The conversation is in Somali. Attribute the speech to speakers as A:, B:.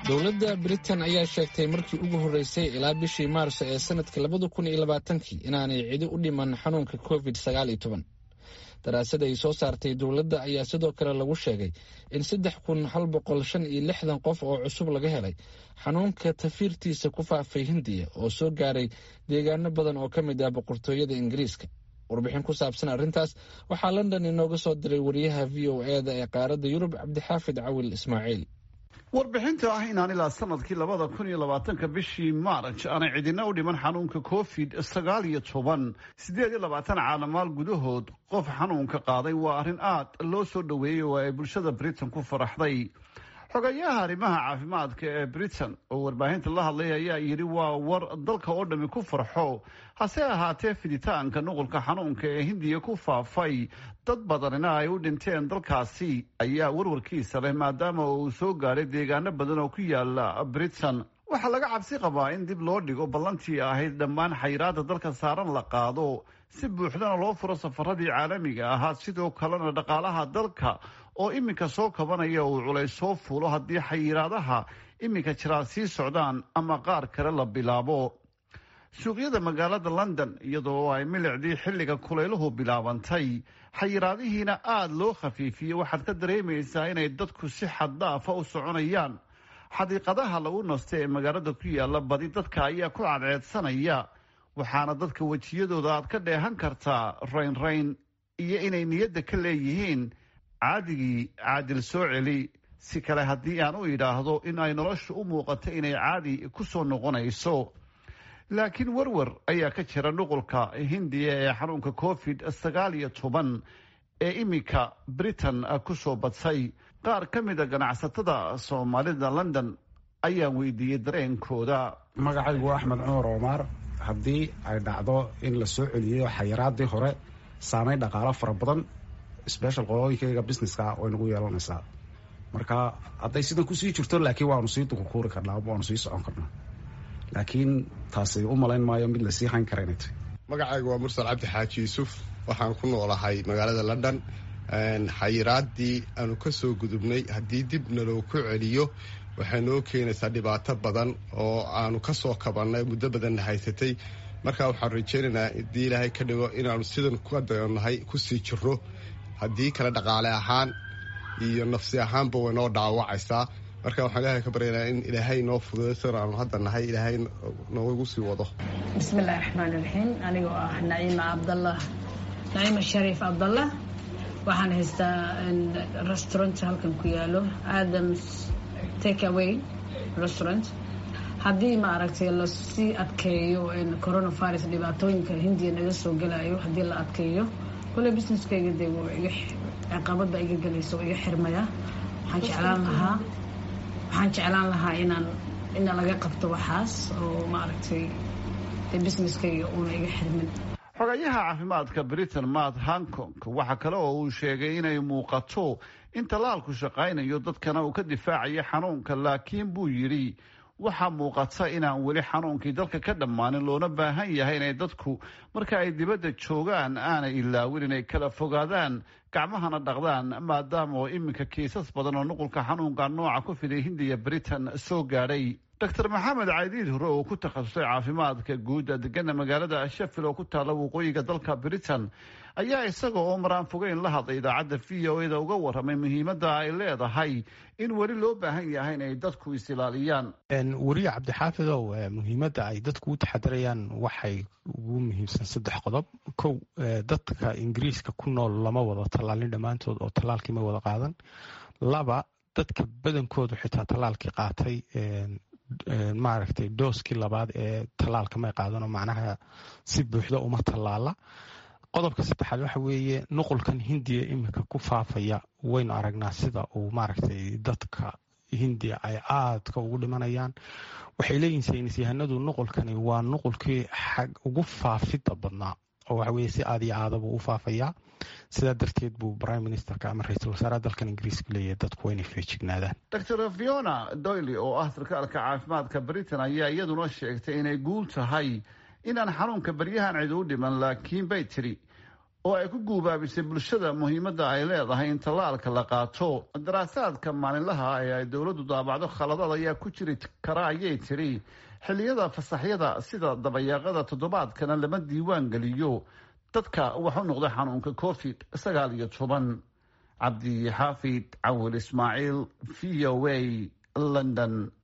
A: dowladda britain ayaa sheegtay markii ugu horreysay ilaa bishii maarso ee sanadka labada kun iyo labaatankii inaanay cidi u dhiman xanuunka covid sagaal iyo toban daraasad ay soo saartay dowladda ayaa sidoo kale lagu sheegay in saddex kun hal boqol shan iyo lixdan qof oo cusub laga helay xanuunka tafiirtiisa ku faafay hindiya oo soo gaaray deegaano badan oo ka mid ah boqortooyada ingiriiska warbixin ku saabsan arrintaas waxaa london inooga soo diray wariyaha v o e da ee qaaradda yurub cabdixaafid cawil ismaaciil
B: warbixinta ah inaan ilaa sanadkii labada kun iyo labaatanka bishii maarj aanay cidina u dhiman xanuunka covid sagaal iyo toban siddeed iyo labaatan caalamaal gudahood qof xanuunka qaaday waa arrin aad loo soo dhoweeyey oo ay bulshada britain ku faraxday xogayaha arrimaha caafimaadka ee britain oo warbaahinta la hadlay ayaa yidhi waa war dalka oo dhammi ku farxo hase ahaatee fiditaanka nuqulka xanuunka ee hindiya ku faafay dad badanina ay u dhinteen dalkaasi ayaa warwarkiisa leh maadaama uu soo gaaray deegaano badan oo ku yaala britain waxaa laga cabsi qabaa in dib loo dhigo ballantii ahayd dhammaan xayiraada dalka saaran la qaado si buuxdana loo furo safaradii caalamiga ahaa sidoo kalena dhaqaalaha dalka oo iminka soo kabanaya uu culays soo fuulo haddii xayiraadaha iminka jiraa sii socdaan ama qaar kale la bilaabo suuqyada magaalada london iyadoo ay milicdii xilliga kulayluhu bilaabantay xayiraadihiina aada loo khafiifiyey waxaad ka dareemaysaa inay dadku si xaddaafa u soconayaan xadiiqadaha lagu nasto ee magaalada ku yaala badi dadka ayaa ku cadceedsanaya waxaana dadka wejiyadooda aad ka dheehan kartaa raynrayn iyo inay niyadda ka leeyihiin caadigii caadil soo celi si kale haddii aan u idhaahdo in ay noloshu u muuqato inay caadi ku soo noqonayso laakiin warwar ayaa ka jira nuqulka hindiya ee xanuunka covid sagaal iyo toban ee iminka britain ku soo badsay qaar ka mida ganacsatada soomaalida london ayaan weydiiyey dareenkooda
C: magacaygu waa axmed cumar omaar haddii ay dhacdo in la soo celiyo xayiraadii hore saameyn dhaqaalo fara badan special qolooyinkayga businesska way nagu yeelanaysaa marka hadday sidan kusii jirto laakiin waanu sii dukukuuri karnaa waanu sii socon karnaa laakiin taasi u malayn maayo mid lasii hayn kara inay tahy
D: magacaygu waa mursal cabdi xaaji yuusuf waxaan ku noolahay magaalada london xayiraadii aanu ka soo gudubnay haddii dib naloo ku celiyo waxay noo keenaysaa dhibaato badan oo aanu ka soo kabannay muddo badanna haysatay marka waxaan rajaynaynaa haddii ilaahay ka dhigo inaanu sidan ka dayonnahay kusii jiro haddii kale dhaqaale ahaan iyo nafsi ahaanba way noo dhaawacaysaa marka waxaan ilaahay ka baryaynaa in ilaahay noo fududay sidan aanu hadda nahay ilaahay noogu sii wado
E: bismillahi raxmaani raxiim anigoo ah naciima cabdallah naciima shariif cabdallah waxaan haystaa restaurant halkan ku yaalo adams take away restaurant haddii ma aragtay lasii adkeeyo coronavirus dhibaatooyinka hindiya naga soo gelayo haddii la adkeeyo kole businesskayga dee ciqabada iga gelaysa oo iga xirmaya waxaan jeclaan lahaa waxaan jeclaan lahaa inaan ina laga qabto waxaas oo maaragtay dee businesskayga uuna iga xirmin
B: xogayaha caafimaadka britain matt hankong waxa kale oo uu sheegay inay muuqato in tallaalku shaqaynayo dadkana uu ka difaacayo xanuunka laakiin buu yidhi waxaa muuqata inaan weli xanuunkii dalka ka dhammaanin loona baahan yahay inay dadku marka ay dibadda joogaan aanay ilaawin inay kala fogaadaan gacmahana dhaqdaan maadaama oo iminka kiisas badan oo nuqulka xanuunka nooca ku fiday hindiya britain soo gaadhay doctor maxamed caydiid hore oo ku takhasusay caafimaadka guud degana magaalada sheffield oo ku taalla waqooyiga dalka britain ayaa isaga oo maraan fogeyn la hadlay idaacadda v o eda uga warramay muhiimadda ay leedahay in weli loo baahan yahay inay dadku is-ilaaliyaan
F: weriye cabdixaafidow muhiimadda ay dadku u taxadirayaan waxay ugu muhiimsan saddex qodob kow dadka ingiriiska ku nool lama wada tallaalin dhammaantood oo tallaalkii ma wada qaadan laba dadka badankoodu xitaa tallaalkii qaatay maaragtay dooskii labaad ee tallaalka may qaadanoo macnaha si buuxda uma tallaala qodobka saddexaad waxa weeye nuqulkan hindiya iminka ku faafaya waynu aragnaa sida uu maaragtay dadka hindiya ay aadka ugu dhimanayaan waxay leeyihin saynis yahanadu nuqulkani waa nuqulkii xag ugu faafidda badnaa oo waxa weye si aad iyo aadaba u faafayaa sidaa darteed buu prime ministerka ama ra-iisul wasaaraha dalkan ingiriiska leeyahay dadku waa inay feejignaadaan
B: doctor fiona doyle oo ah sarkaalka caafimaadka britain ayaa iyaduna sheegtay inay guul tahay inaan xanuunka baryahan cid u dhiman laakiin bay tiri oo ay ku guubaabisay bulshada muhiimadda ay leedahay in tallaalka la qaato daraasaadka maalinlaha ee ay dowladdu daabacdo khaladad ayaa ku jiri kara ayay tiri xilliyada fasaxyada sida dabayaaqada toddobaadkana lama diiwaan geliyo dadka wax u noqda xanuunka covid sagaal iyo toban cabdi xaafid cawil ismaaciil v o a london